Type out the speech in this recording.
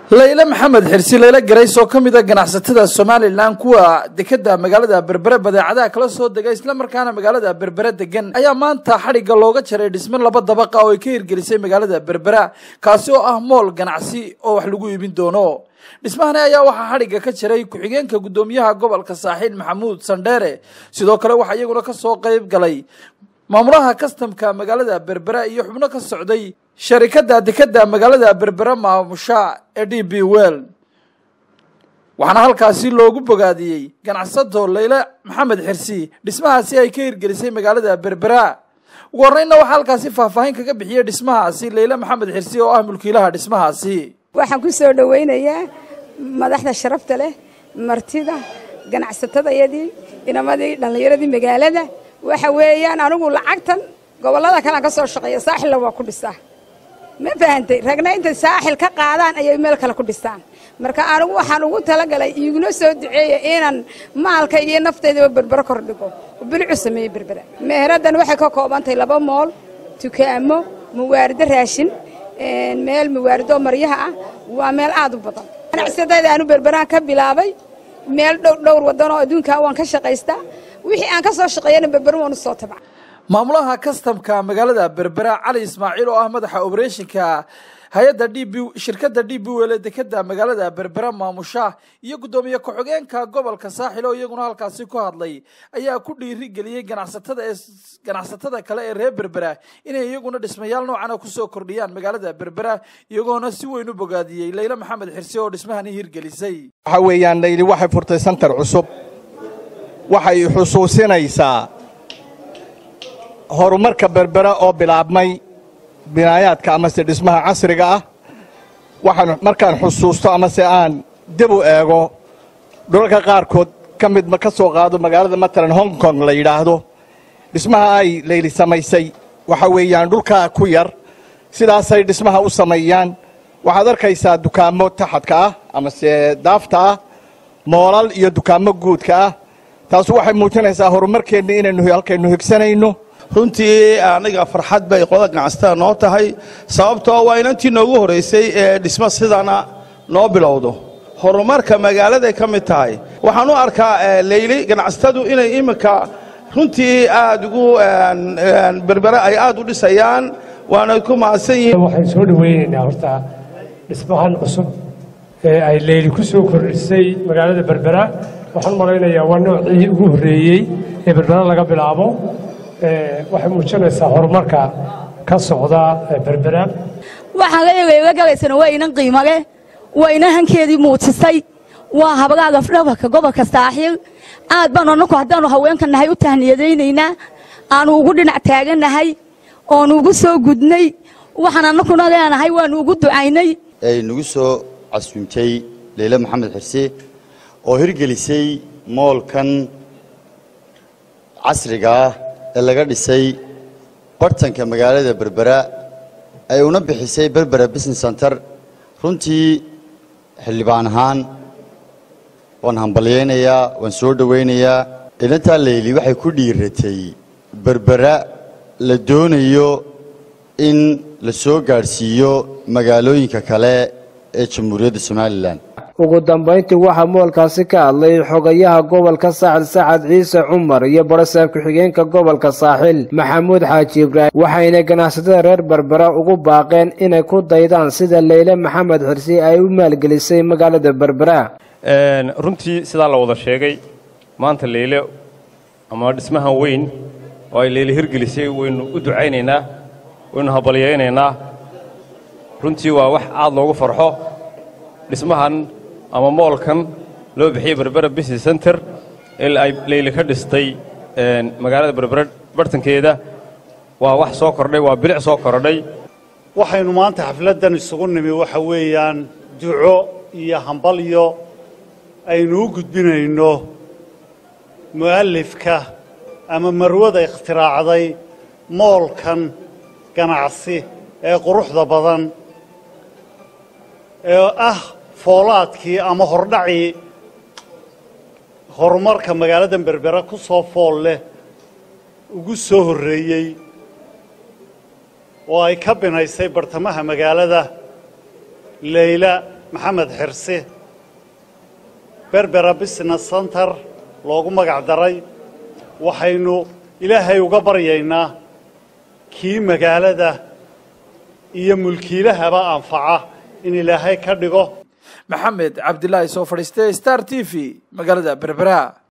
layle maxamed xirsi layle garays oo ka mid a ganacsatada somalilan kuwa dekeda magaalada berbere badeecadaha kala soo dega islamarkaana magaalada berbere degan ayaa maanta xadhigga looga jaray dhisme laba dabaqa oo ay ka hirgelisay magaalada berbera kaasi oo ah mool ganacsi oo wax lagu iibin doono dhismahani ayaa waxaa xadhigga ka jaray ku-xigeenka guddoomiyaha gobolka saaxiil maxamuud sandheere sidoo kale waxaa iyaguna kasoo qeyb galay maamulaha kastamka magaalada berbera iyo xubno ka socday sharikada dekeda magaalada berbera maamusha ee d b well waxaana halkaasi loogu bogaadiyey ganacsato layle maxamed xirsi dhismahaasi ay ka hirgelisay magaalada berbera ugu horreynna waxaa halkaasi faahfaahin kaga bixiyey dhismahaasi layle maxamed xirsi oo ah mulkiilaha dhismahaasi waxaan ku soo dhowaynayaa madaxda sharafta leh martida ganacsatadayadii inamadii dhallinyaradii magaalada waxa weeyaan anigu lacagtan gobollada kalean ka soo shaqeeya saaxilla waa ku dhisaa ma fahantay ragna intay saaxil ka qaadaan ayay meel kale ku dhistaan marka anigu waxaan ugu talagalay iiguna soo duceeya inaan maalka iyo naftaydaba berbero kor dhigo bilicu sameeye berbera meheraddan waxay ka koobantahay laba mool dukaamo muwaarido raashin meel muwaarido maryaha ah waa meel aad u badan ganacsadayda aanu berberaan ka bilaabay meel dhow dhowr waddan oo adduunkaa waan ka shaqaystaa wixii aan ka soo shaqeeyana berbero waan u soo tabca maamulaha kastamka magaalada berbera cali ismaaciil oo ah madaxa obereshinka hay-adda d b shirkadda d b wel ee dekeda magaalada berbera maamusha iyo guddoomiye ku-xigeenka gobolka saaxil oo iyaguna halkaasi ku hadlay ayaa ku dhiiri geliyey ganacsatada ee ganacsatada kale ee reer berbera inay iyaguna dhismayaal noocana kusoo kordhiyaan magaalada berbera iyagoona si weyn u bogaadiyey layle maxamed xirsi oo dhismahani hirgelisay waxa weeyaan layli waxay furtay santar cusub waxay xusuusinaysaa horumarka berbera oo bilaabmay binaayaadka amase dhismaha casriga ah waxaan markaan xusuusto amase aan dib u eego dhulalka qaarkood ka mid ka soo qaado magaalada matalan hong kong la yidhaahdo dhismaha ay layli samaysay waxa weeyaan dhulkaa ku yar sidaasay dhismaha u sameeyaan waxaad arkaysaa dukaamo taxadka ah amase daafta ah moolal iyo dukaamo guudka ah taasu waxay muujinaysaa horumarkeenna inaynu halkaynu higsanayno runtii aniga farxad bay qolada ganacsatada noo tahay sababtoo waa inantii noogu horraysay ee dhismo sidana noo bilowdo horumarka magaaladay ka mid tahay waxaan u arkaa leyli ganacsatadu inay iminka runtii aad ugu berbere ay aad u dhisayaan waana ku mahadsan yihiin waxaan soo dhowaynaynaa horta dhismahan cusub ee ay leyli ku soo kordhisay magaalada berbera waxaan u malaynayaa waa noocii ugu horreeyey ee berbera laga bilaabo waxay muujinaysaa horumarka ka socda berbera waxaan leeyahay la galaysana waa inan qiimo leh waa inan hankeedii muujisay waa habgaaga dhabarka gobolka saaxiil aad baanu annaku haddaannu haweenka nahay u tahniyadaynaynaa aanu ugu dhinac taagannahay oonu ugu soo gudnay waxaan annakuna leenahay waannu ugu ducaynay ay nagu soo casuumtay leyle maxamed xirse oo hirgelisay moolkan casriga ah ee laga dhisay bartanka magaalada berbera ay una bixisay berbera business center runtii xildhibaan ahaan waan hambalyaynayaa waan soo dhowaynayaa idantaa leyli waxay ku dhiiratay berbera la doonayo in la soo gaadhsiiyo magaalooyinka kale ee jamhuuriyadda somalilan ugu dambayntii waxaa moolkaasi ka hadlay xogayaha gobolka saaxil sacad ciise cumar iyo barasaab ku-xigeenka gobolka saaxil maxamuud xaaji ibraahim waxayna ganacsatada reer berbera ugu baaqeen inay ku daydaan sida leyle maxamed xirsi ay u maalgelisay magaalada berbera runtii sidaa la wada sheegay maanta leyle ama dhismahan weyn oo ay leyle hirgelisay waynu u ducaynaynaa waynu habalyaynaynaa runtii waa wax aad loogu farxo dhismahan ama moolkan loo bixiyey berbera business center ee ay leyli ka dhistay magaalada berbera bartankeeda waa wax soo kordhay waa bilic soo kordhay waxaynu maanta xafladdan isugu nimi waxa weeyaan duco iyo hambalyo aynu u gudbinayno mu'allifka ama marwada ikhtiraacday moolkan ganacsi ee quruxda badan ee ah foolaadkii ama hordhacii horumarka magaaladan berbera ku soo fool leh ugu soo horreeyey oo ay ka binaysay bartamaha magaalada leyla maxamed xirsi berbera business center loogu magac daray waxaynu ilaahay uga baryaynaa kii magaalada iyo mulkiilahaba anfaca in ilaahay ka dhigo maxamed cabdilaahi soo fadhiistay star t v magaalada berbera